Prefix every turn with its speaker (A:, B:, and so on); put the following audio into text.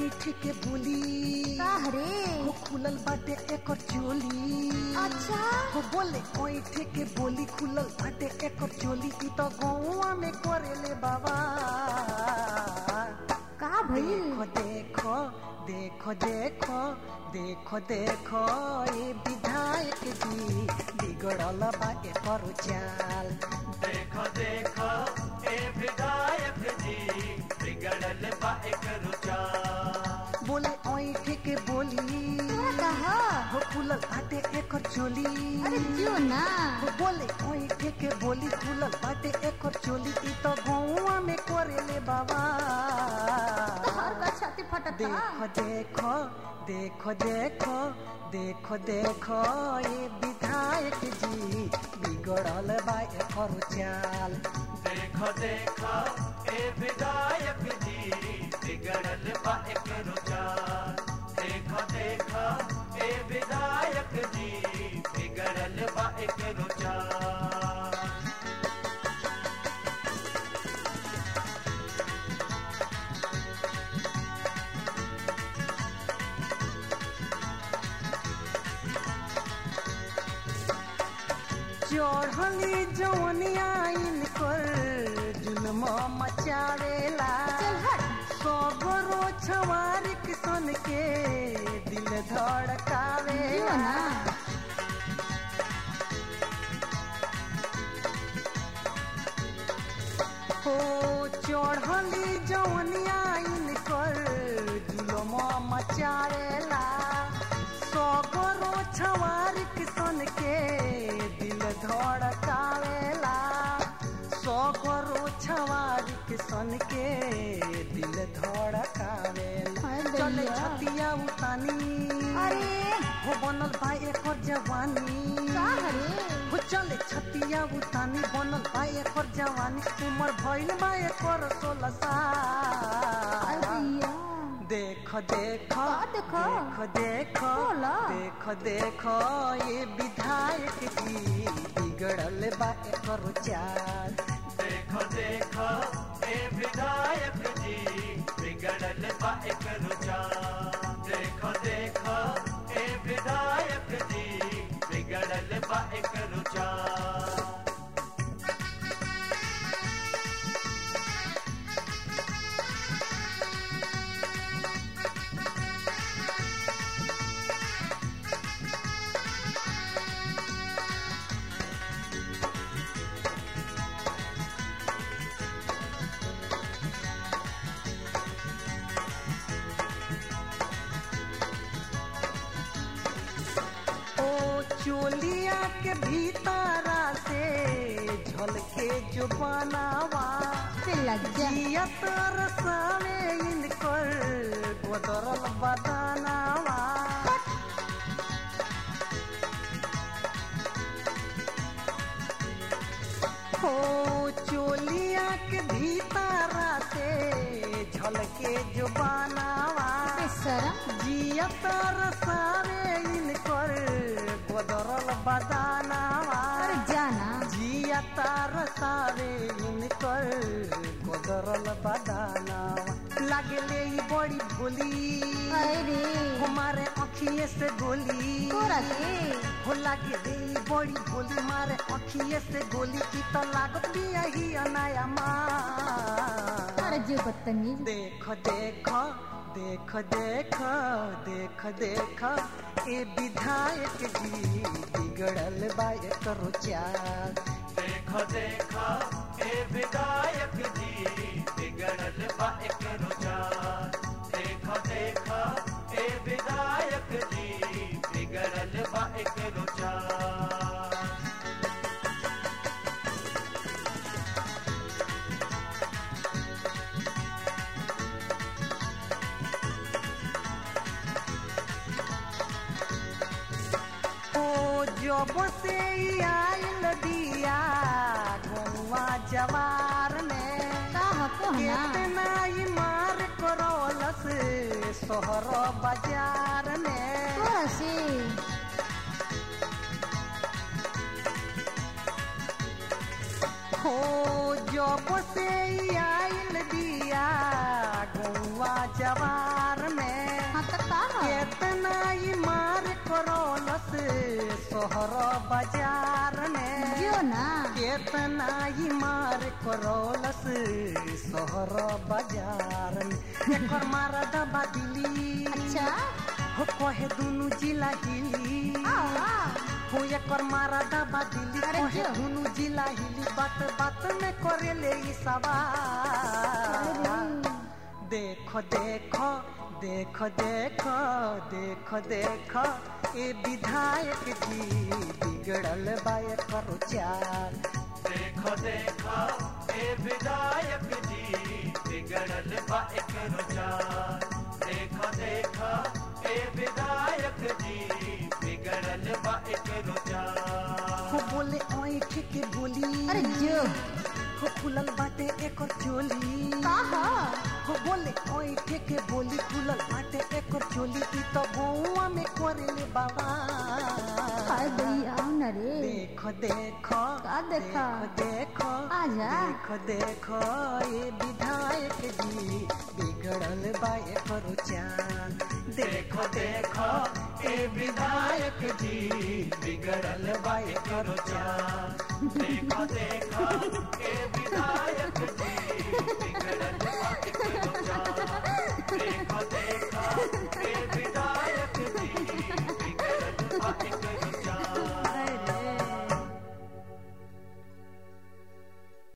A: ऐठ के बोली
B: का रे
A: हो खुलल बाटे एकर चोली
B: अच्छा
A: हो बोले ऐठ के बोली खुलल बाटे एकर चोली ई तो गौवा में करेले बाबा
B: का भइल
A: देखो देखो देखो देखो देखो देखो ये विधायक जी बिगड़ल बा एकर चाल
C: देखो देखो ए विधायक जी बिगड़ल बा एक रुचा
A: बोले ऐठ के बोली
B: तोरा कहा
A: हो खुलल बाटे एकर चोली
B: अरे जियो ना
A: हो बोले ऐठ के बोली खुलल बाटे एकर चोली ई तो गौवा में करेले बाबा
B: तोहर का छाती फटता
A: देखो देखो देखो देखो देखो देखो ये विधायक जी बिगड़ल बा एकर चाल
C: देखो देखो ए विधायक जी बिगड़ल बा एक रुचा देखो देखो ए विधायक जी बिगड़ल बा एक रुचा
A: चढ़ली जवनिया इनकर जुलम मचावेला
B: चल हट
A: सगरो छवारी किसन के दिल
B: जियो
A: धड़कावेला
B: ना
A: हो चढ़ली जवनिया इनकर जुलम मचावेला सगरो छवारी किसन के दिल धड़कावेला सगरो छवारी किसन के दिल धड़कावेला
B: हाय
A: चले
B: दैया।
A: छतिया उतानी
B: अरे
A: हो बनल बा एकर जवानी
B: का रे
A: हो चले छतिया उतानी बनल बा एकर जवानी उमर भइल बा एकर सोलह साल
B: अरिया
A: देखो देखो
B: का देखो?
A: देखो देखो
B: बोला।
A: देखो देखो ये विधायक जी बिगड़ल बा एकर चाल
C: देखो देखो ए विधायक जी बिगड़ल बा एक रुचा देखो देखो ए विधायक जी बिगड़ल बा एक रुचा
A: ओ चोलिया के भीतरा से झलके जो बनावा
B: से लज्जा
A: जियत रसावे इनकर गोदरल बदनावा हो चोलिया के भीतरा से झलके जो बनावा
B: बेशरम
A: जियत रसावे इनकर गोदरल बदनावा
B: अरे जाना
A: जियत रसावे इनकर गोदरल बदनावा लागले ई बड़ी भोली
B: अरे
A: हमारे अखिए से गोली
B: तोरा के
A: हो लागे रे ई बड़ी भोली मारे अखिए से गोली की तो लागत भी यही अनाया माँ
B: अरे जो बदतमीज
A: देखो देखो देखो देखो देखो देखो ए विधायक जी बिगड़ल बा करो चाल
C: देखो देखो ए विधायक जी बिगड़ल बा एक रुचा देखो देखो ए विधायक जी बिगड़ल बा एक रुचा
A: ओ जब से ई आइल दिया गौवा जवार में
B: कहा को ना
A: कितना ई मार करौलस शहर बाजार में
B: तोरा से
A: हो जब से ई आइल दिया गौवा जवार में सोहर बाजार में
B: जो ना
A: केतना ही मार करौलस सोहर बाजार में एकर मारा दबा दिली
B: अच्छा
A: हो कहे दुनु जिला हिली
B: आवा
A: हो एकर मारा दबा दिली
B: अरे
A: कहे
B: जो।
A: दुनु जिला हिली बात बात में करे ले ई सवाल देखो देखो देखो देखो देखो देखो ए विधायक जी बिगड़ल बाय करो चाल
C: देखो देखो ए विधायक जी बिगड़ल बा एक रुचार देखो देखो ए विधायक जी बिगड़ल बा एक रुचार
A: हो बोले ऐठ के बोली
B: अरे जो
A: हो खुलल बाटे एकर चोली
B: कहा
A: हो बोले ऐठ के बोली खुलल बाटे एकर चोली ई तो गौवा में करेले बाबा
B: हाय भैया आओ ना रे
A: देखो देखो
B: का देखा?
A: देखो देखो
B: आजा।
A: देखो देखो ये विधायक जी बिगड़ल बाय करो चाल
C: देखो देखो ए विधायक जी बिगड़ल बा एक रुचार देखो देखो ए विधायक जी बिगड़ल बा एक रुचार देखो देखो ए विधायक जी बिगड़ल बा एक